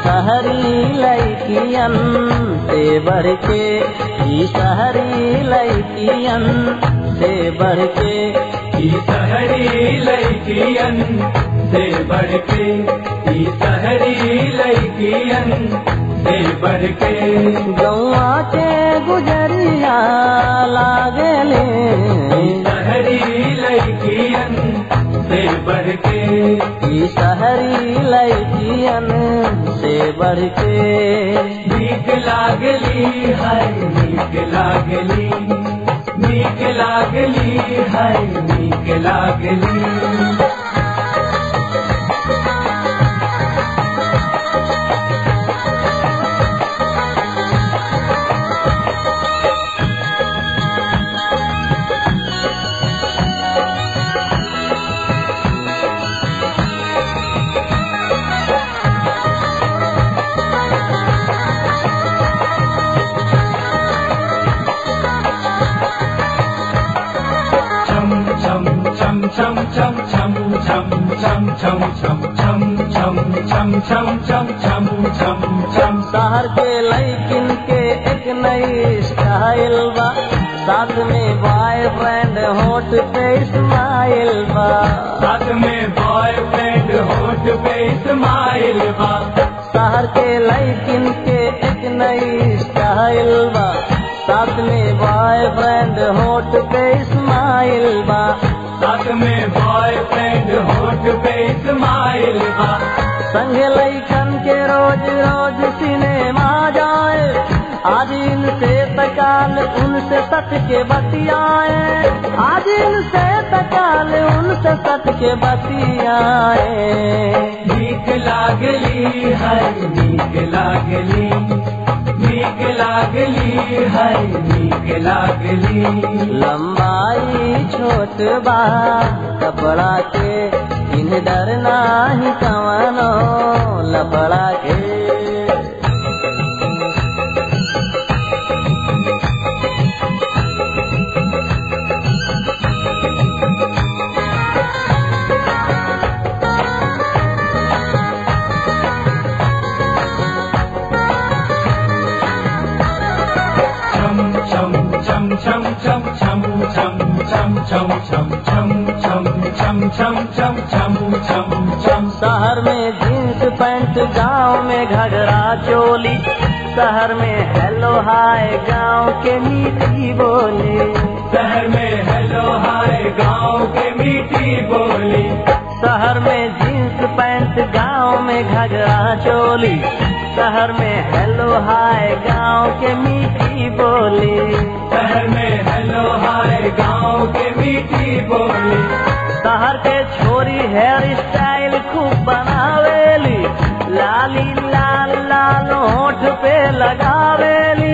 शहरी लैकियन से बढ़ के ई शहरी लैकियन से बढ़ के ई शहरी लड़कियन से बढ़ के ई शहरी लड़कियन से बढ़ के गौआ के गुजरिया लागले ई शहरी लड़कियन से बढ़ के ई शहरी लैकियन से बढ़ के नीक लागली है नीक लागली नीक लागली है नीक लागली chum chum chum chum chum chum chum chum chum chum chum chum chum chum chum chum chum chum शहर के लैकिन के एक नई स्टाइल बा साथ में बॉयफ्रेंड होट पे स्माइल बा साथ में बॉयफ्रेंड होठ पे स्माइल बा शहर के लैकिन के एक नई स्टाइल बा साथ में बॉयफ्रेंड होट पे स्माइल बा साथ में बॉयफ्रेंड होठ पे स्माइल बा संग लैकन के रोज रोज सिनेमा जाए आज इनसे तकाल उनसे सट के बतियाए आज इनसे तकाल उनसे सट के बतियाए नीक लागली है नीक लागली नीक लागली है नीक लागली लंबाई छोट बा कपड़ा के इन डर नाही कवनो लपड़ा के chum chum chum chum chum chum chum chum chum chum chum chum chum chum chum chum chum chum शहर में जींस पैंट गांव में घगरा चोली शहर में हेलो हाय गांव के मीठी बोली शहर में हेलो हाय गांव के मीठी बोली शहर में जींस पैंट गांव में घगरा चोली शहर में हेलो हाय गांव के मीठी बोली शहर में हेलो हाय गांव के मीठी बोली शहर के छोरी हेयर स्टाइल खूब बनावेली लाली लाल लाल होठ पे लगावेली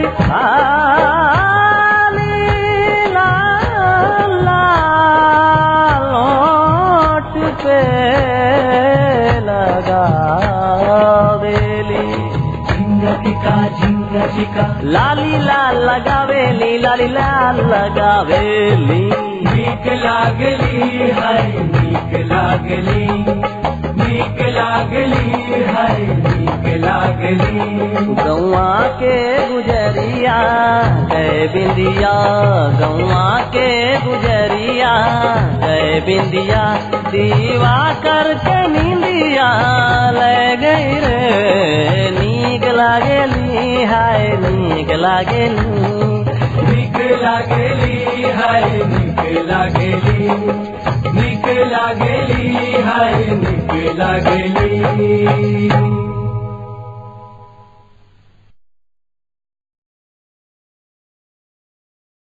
लाली लाल लाल होठ पे लगावेली झिंगा टिका झिंगा टिका लाली लाल लगावेली लाली लाल लगावेली नीक लागली है नीक लागली नीक लागली है नीक लागली गौआ के गुजरिया गए बिंदिया गौआ के गुजरिया गए बिंदिया दीवा करके नींदिया ले गई रे नीक लागेली हाय नीक लागेली नीक लागली है नीक लागली नीक लागली है नीक लागली